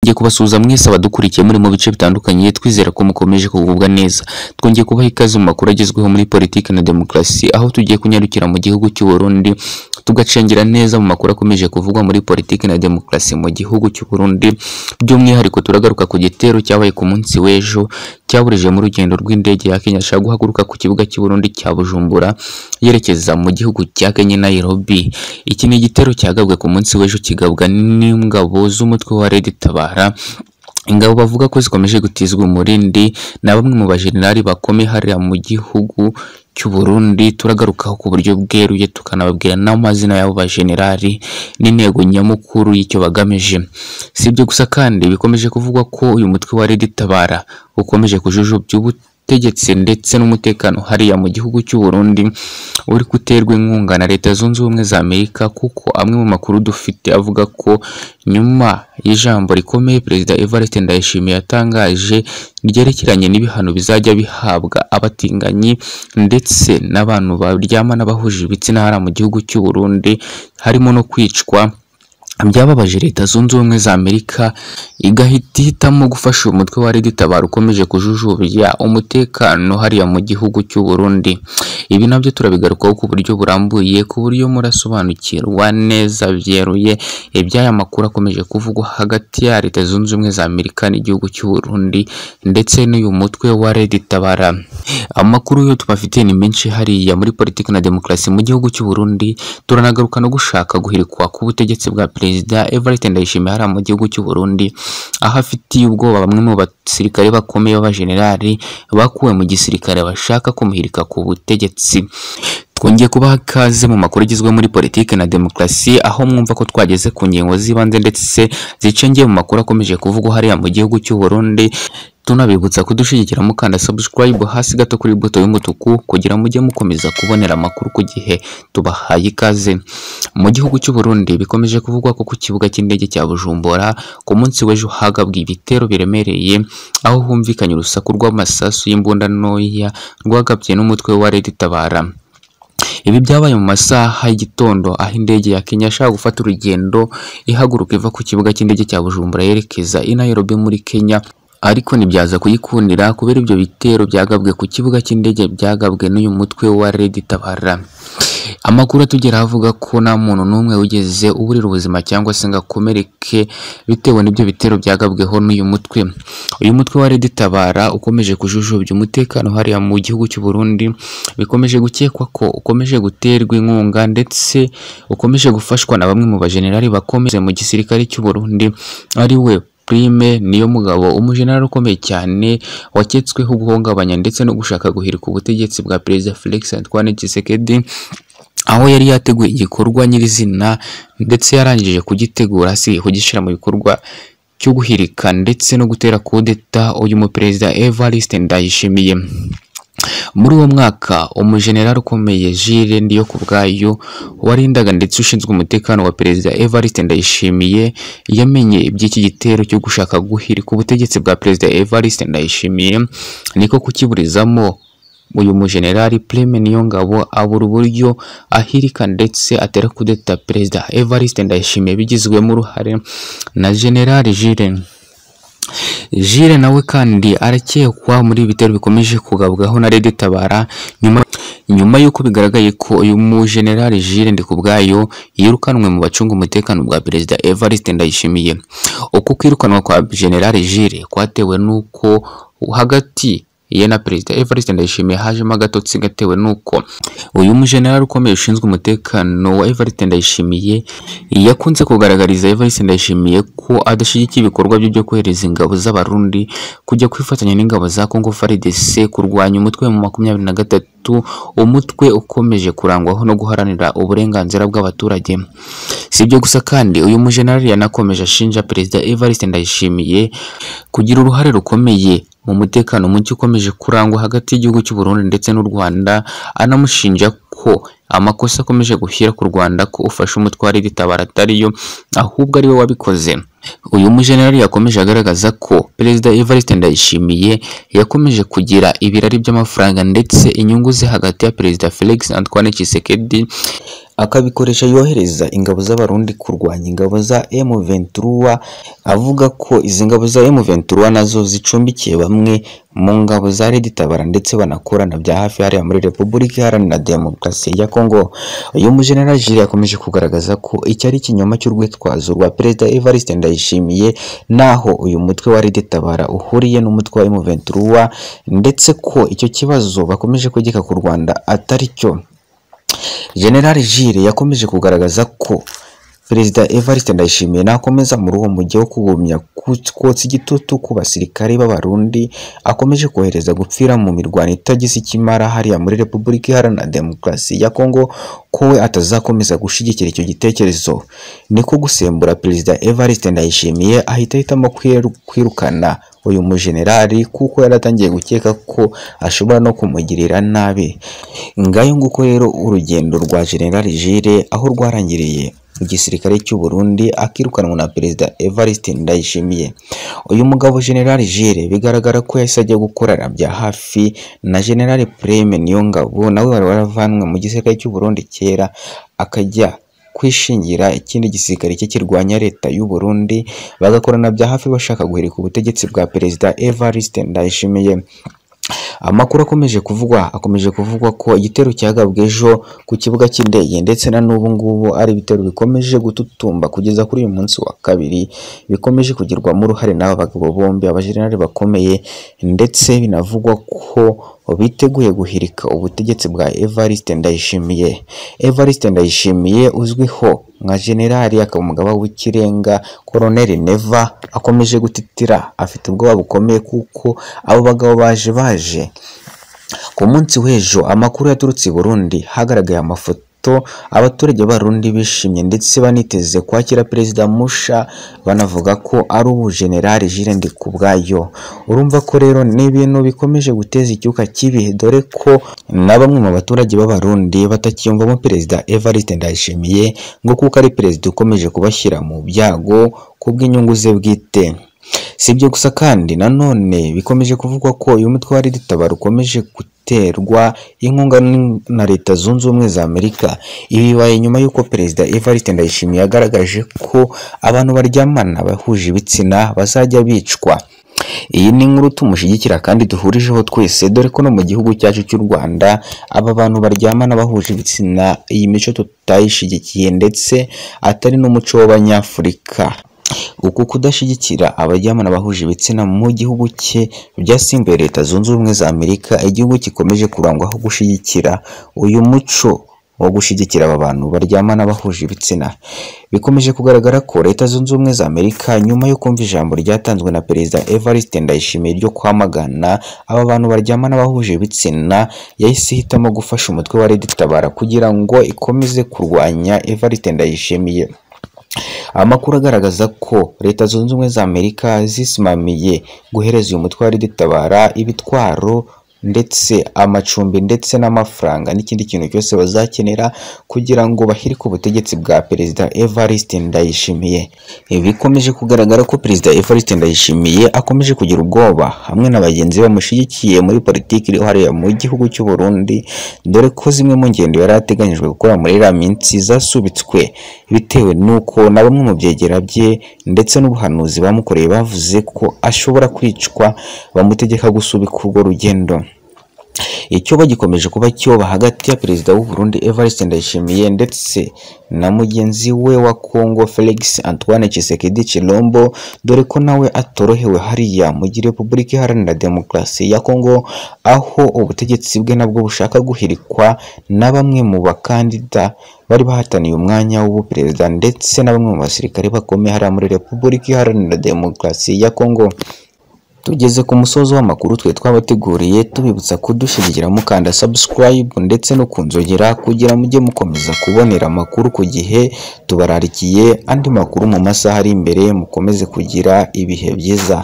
Twongeye kubasuhuza mwese abadukurikiye muri mu bice bitandukanye twizera ko mukomeje kugubwa neza. Twongeye kubaha ikaze mu makuru agezweho muri politiki na demokarasi aho tugiye kunyarukira mu gihugu cy'u Burundi tugacengera neza mu makuru akomeje kuvugwa muri politiki na demokarasi mu gihugu cy'u Burundi. By'umwihariko turagaruka ku gitero cyabaye ku munsi w'ejo cyaburije mu rugendo rw'indege ya Kenya shaka guhaguruka ku kibuga cy'u Burundi cya Bujumbura yerekeza mu gihugu cya Kenya Nairobi. Iki ni igitero cyagabwe ku munsi w'ejo kigabwa n'ingabo z'umutwe wa Red Tabara ingabo bavuga ko zikomeje gutizwa umurindi na bamwe mu bajenerali bakomeye hariya mu gihugu cy'u Burundi turagarukaho ku buryo bweruye tukanababwira n'amazina y'abo bajenerali n'intego nyamukuru y'icyo bagamije si ibyo gusa kandi bikomeje kuvugwa ko uyu mutwe wa Red Tabara ukomeje kujujubya ubutegetsi ndetse n'umutekano hariya mu gihugu cy'u Burundi uri guterwa inkunga na Leta Zunze Ubumwe za Amerika kuko amwe mu makuru dufite avuga ko nyuma y'ijambo rikomeye Perezida Evariste Ndayishimiye yatangaje ryerekeranye n'ibihano bizajya bihabwa abatinganyi ndetse n'abantu baryama n'abahuje ibitsina hariya mu gihugu cy'u Burundi harimo no kwicwa byababaje leta zunze ubumwe za Amerika igahita ihitamo gufasha uyu mutwe wa Red Tabara ukomeje kujujubya umutekano hariya mu gihugu cy'u Burundi ibi nabyo turabigarukaho ku buryo burambuye ku buryo murasobanukirwa neza byeruye iby'aya makuru akomeje kuvugwa hagati ya leta zunze ubumwe za Amerika n'igihugu cy'u Burundi ndetse n'uyu mutwe wa Red Tabara amakuru yo tubafitiye ni menshi hariya muri politiki na demokarasi mu gihugu cy'u Burundi turanagaruka no gushaka guhirikwa k'ubutegetsi bwa perezida Evariste Ndayishimiye hariya mu gihugu cy'u Burundi aho afitiye ubwoba bamwe mu basirikare bakomeye b'abajenerali bakuwe mu gisirikare bashaka kumuhirika ku butegetsi twongeye kubaha ikaze mu makuru agizwe muri politiki na demokarasi aho mwumva ko twageze ku ngingo z'ibanze ndetse zicengeye mu makuru akomeje kuvugwa hariya mu gihugu cy'u Burundi tunabibutsa kudushyigikira mukanda subscribe hasi gato kuri buto y'umutuku kugira mujye mukomeza kubonera amakuru ku gihe tubahaye ikaze mu gihugu cy'u Burundi bikomeje kuvugwa ko ku kibuga cy'indege cya Bujumbura ku munsi w'ejo hagabwe ibitero biremereye aho humvikanye urusaku rw'amasasu y'imbunda ntoya rwagabye n'umutwe wa Red Tabara ibi byabaye mu masaha y'igitondo aho indege ya Kenya ishaka gufata urugendo ihaguruka iva ku kibuga cy'indege cya Bujumbura yerekeza i Nairobi muri Kenya ariko ntibyaza kuyikundira kubera ibyo bitero byagabwe ku kibuga cy'indege byagabwe n'uyu mutwe wa Red Tabara amakuru atugera avuga ko nta muntu n'umwe wigeze uburira ubuzima cyangwa se ngo akomereke bitewe n'ibyo bitero byagabweho n'uyu mutwe uyu mutwe wa Red Tabara ukomeje kujujubya umutekano hariya mu gihugu cy'u Burundi bikomeje gukekwa ko ukomeje guterwa inkunga ndetse ukomeje gufashwa na bamwe mu bajenerali bakomeye mu gisirikare cy'u Burundi ari we Prime niyo mugabo umujenerali ukomeye cyane waketsweho guhungabanya ndetse no gushaka guhirika ubutegetsi bwa Perezida Felix Antoine Tshisekedi aho yari yateguye igikorwa nyirizina ndetse yarangije kugitegura asigaye kugishyira mu bikorwa cyo guhirika ndetse no gutera kudeta uyu muperezida Evariste Ndayishimiye muri uwo mwaka umujenerali ukomeye Jules Ndiyo ku bwayo warindaga ndetse ushinzwe umutekano wa perezida Evariste Ndayishimiye yamenye iby'iki gitero cyo gushaka guhirika ubutegetsi bwa perezida Evariste Ndayishimiye niko kukiburizamo uyu mujenerali Prime Niyongabo abura uburyo ahirika ndetse atera kudeta perezida Evariste Ndayishimiye bigizwemo uruhare na generali Jules Jire nawe kandi arakekwa muri ibitero bikomeje kugabwaho na Red Tabara nyuma nyuma y'uko bigaragaye ko uyu mujenerali Jire Ndikubwayo yirukanwe mu bacunga umutekano bwa Perezida Evariste Ndayishimiye uko kwirukanwa kwa generali Jire kwatewe n'uko hagati ye na Perezida Evariste Ndayishimiye hajemo agatotsi gatewe n'uko uyu mujenerali ukomeye ushinzwe umutekano wa Evariste Ndayishimiye yakunze kugaragariza Evariste Ndayishimiye ko adashyigikiye ibikorwa bye byo kohereza ingabo z'abarundi kujya kwifatanya n'ingabo za Congo FARDC kurwanya umutwe mu makumyabiri na gatatu umutwe ukomeje kurangwaho no guharanira uburenganzira bw'abaturage si ibyo gusa kandi uyu mujenerali yanakomeje ashinja Perezida Evariste Ndayishimiye kugira uruhare rukomeye mu mutekano muke ukomeje kurangwa hagati y'igihugu cy'u Burundi ndetse n'u Rwanda anamushinja ko amakosa akomeje gushyira ku Rwanda ko ufashe umutwe wa Red Tabara atariyo ahubwo ariwe wabikoze uyu mujenerali yakomeje agaragaza ko Perezida Evariste Ndayishimiye yakomeje kugira ibirari by'amafaranga ndetse inyungu ze hagati ya Perezida Felix Antoine Tshisekedi akabikoresha yohereza ingabo z'abarundi kurwanya ingabo za M23 avuga ko izi ngabo za M23 nazo zicumbikiye bamwe mu ngabo za Red Tabara ndetse banakorana bya hafi hariya muri Repubulika Iharanira Demokarasi ya Congo uyu mujenerali Jiri yakomeje kugaragaza ko iki ari ikinyoma cy'urwitwazo rwa Perezida Evariste Ndayishimiye naho uyu mutwe wa Red Tabara uhuriye n'umutwe wa M23 ndetse ko icyo kibazo bakomeje kugika ku Rwanda atari cyo General Gilles yakomeje kugaragaza ko Perezida Evariste Ndayishimiye nakomeza muri uwo mujyi wo kugumya kotsa igitutu ku basirikare b'abarundi akomeje kohereza gupfira mu mirwano itagize ikimara hariya muri Repubulika Iharanira Demokarasi ya Kongo ko we atazakomeza gushyigikira icyo gitekerezo niko gusembura Perezida Evariste Ndayishimiye ahita ahitamo kwiru- kwirukana uyu mujenerali kuko yari atangiye gukeka ko ashobora no kumugirira nabi ngayo nguko rero urugendo rwa General Gilles aho rwarangiriye mu gisirikare cy'u Burundi akirukanwa na Perezida Evariste Ndayishimiye uyu mugabo General Gilles bigaragara ko yahise ajya gukorana bya hafi na General Prime Niyongabo nawe wari waravanwe mu gisirikare cy'u Burundi kera akajya kwishingira ikindi gisirikare cye kirwanya leta y'u Burundi bagakorana bya hafi bashaka guhirika ubutegetsi bwa Perezida Evariste Ndayishimiye amakuru akomeje kuvugwa akomeje kuvugwa ko igitero cyagabwe ejo ku kibuga cy'indege ndetse na n'ubu ngubu ari ibitero bikomeje gututumba kugeza kuri uyu munsi wa kabiri bikomeje kugirwamo uruhare n'aba bagabo bombi abajenerali bakomeye ndetse binavugwa ko biteguye guhirika ubutegetsi bwa Evariste Ndayishimiye Evariste Ndayishimiye uzwiho nka generali akaba umugaba w'ikirenga Colonel Neva akomeje gutitira afite ubwoba bukomeye kuko abo bagabo baje baje ku munsi w'ejo amakuru yaturutse i Burundi hagaragaye amafoto abaturage b'abarundi bishimye ndetse baniteze kwakira perezida Musha banavuga ko ari ubu generali Jirende ku bwayo urumva ko rero ni ibintu bikomeje guteza icyuka kibi dore ko na bamwe mu baturage b'abarundi batakiyumvamo perezida Evariste Ndayishimiye ngo kuko ari perezida ukomeje kubashyira mu byago kubw'inyungu ze bwite si ibyo gusa kandi nanone bikomeje kuvugwa ko uyu mutwe wa Red-Tabara ukomeje guterwa inkunga n- na leta zunze ubumwe za Amerika ibi bibaye nyuma y'uko perezida Evariste Ndayishimiye yagaragaje ko abantu baryamana bahuje ibitsina bazajya bicwa iyi ni inkuru tumushyigikira kandi duhurijeho twese dore ko no mu gihugu cyacu cy'u Rwanda aba bantu baryamana bahuje ibitsina iyi mico tutayishyigikiye ndetse atari n'umuco w'abanyafurika uku kudashyigikira abajyamana bahuje ibitsina mu gihugu cye byasimbuye leta zunze ubumwe za amerika igihugu gikomeje kurangwaho gushyigikira uyu muco wo gushyigikira aba bantu baryamana bahuje ibitsina bikomeje kugaragara ko leta zunze ubumwe za amerika nyuma yo kumva ijambo ryatanzwe na perezida evariste ndayishimiye ryo kwamagana aba bantu baryamana bahuje ibitsina yahise ihitamo gufasha umutwe wa red tabara kugira ngo ikomeze kurwanya evariste ndayishimiye amakuru agaragaza ko leta zunze ubumwe za amerika zisimamiye guhereza uyu mutwe wa red-tabara ibitwaro ndetse amacumbi ndetse n'amafaranga n'ikindi kintu cyose bazakenera kugira ngo bahirike ubutegetsi bwa perezida evariste ndayishimiye ibi bikomeje kugaragara ko perezida evariste ndayishimiye akomeje kugira ubwoba hamwe na bagenzi be bamushyigikiye muri politiki iri hariya mu gihugu cy'u Burundi dore ko zimwe mu ngendo yari ateganyijwe gukora muri iriya minsi zasubitswe bitewe n'uko na bamwe mu byegera bye ndetse n'ubuhanuzi bamukoreye bavuze ko ashobora kwicwa bamutegeka gusubika urwo rugendo icyobo gikomeje kuba cyoba hagati ya perezida w'u Burundi Evariste Ndayishimiye ndetse na mugenzi we wa Congo Felix Antoine Tshisekedi Tshilombo dore ko nawe atorohewe hariya mu gihe Repubulika Iharanira Demokarasi ya Congo aho ubutegetsi bwe nabwo bushaka guhirikwa na bamwe mu bakandida bari bahataniye umwanya w'ubuperezida ndetse na bamwe mu basirikare bakomeye hariya muri Repubulika Iharanira Demokarasi ya Congo Tugeze ku musozi w'amakuru twe twabateguriye tubibutsa kudushyigikira mukanda subscribe ndetse no kunzogera kugira mujye mukomeza kubonera amakuru ku gihe tubararikiye andi makuru mu masaha ari imbere mukomeze kugira ibihe byiza